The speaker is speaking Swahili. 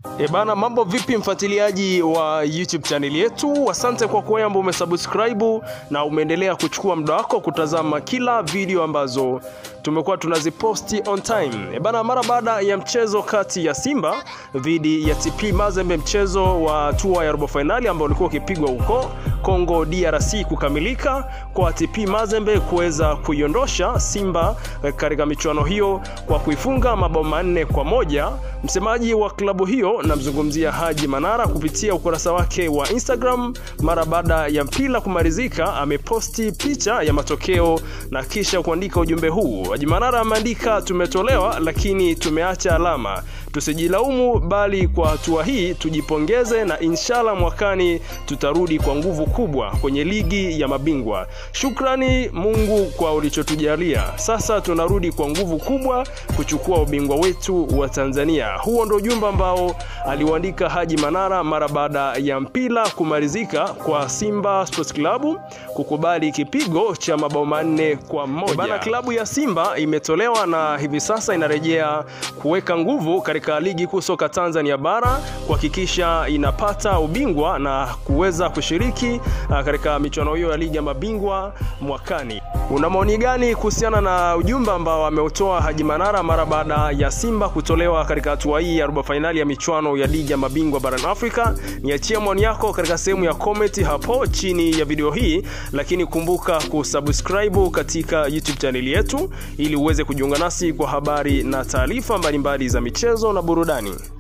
E bana, mambo vipi mfuatiliaji wa YouTube channel yetu? Asante kwa kuwa ambao umesubscribe na umeendelea kuchukua muda wako kutazama kila video ambazo tumekuwa tunaziposti on time. E bana, mara baada ya mchezo kati ya Simba dhidi ya TP Mazembe, mchezo wa hatua ya robo finali ambao ulikuwa ukipigwa huko Congo DRC kukamilika kwa TP Mazembe kuweza kuiondosha Simba katika michuano hiyo kwa kuifunga mabao manne kwa moja. Msemaji wa klabu hiyo namzungumzia Haji Manara kupitia ukurasa wake wa Instagram mara baada ya mpira kumalizika, ameposti picha ya matokeo na kisha kuandika ujumbe huu. Haji Manara ameandika, tumetolewa lakini tumeacha alama, tusijilaumu, bali kwa hatua hii tujipongeze, na inshallah mwakani tutarudi kwa nguvu kubwa kwenye ligi ya mabingwa. Shukrani Mungu kwa ulichotujalia, sasa tunarudi kwa nguvu kubwa kuchukua ubingwa wetu wa Tanzania. Huo ndio ujumbe ambao aliuandika Haji Manara mara baada ya mpira kumalizika kwa Simba Sports Club kukubali kipigo cha mabao manne kwa moja. Bana, klabu ya Simba imetolewa na hivi sasa inarejea kuweka nguvu katika ligi kuu soka Tanzania bara kuhakikisha inapata ubingwa na kuweza kushiriki katika michuano hiyo ya ligi ya mabingwa mwakani. Una maoni gani kuhusiana na ujumbe ambao ameutoa Haji Manara mara baada ya Simba kutolewa katika hatua hii ya robo fainali ya michuano ya ligi ya mabingwa barani Afrika? Niachie maoni yako katika sehemu ya comment hapo chini ya video hii, lakini kumbuka kusubscribe katika YouTube chaneli yetu ili uweze kujiunga nasi kwa habari na taarifa mbalimbali za michezo na burudani.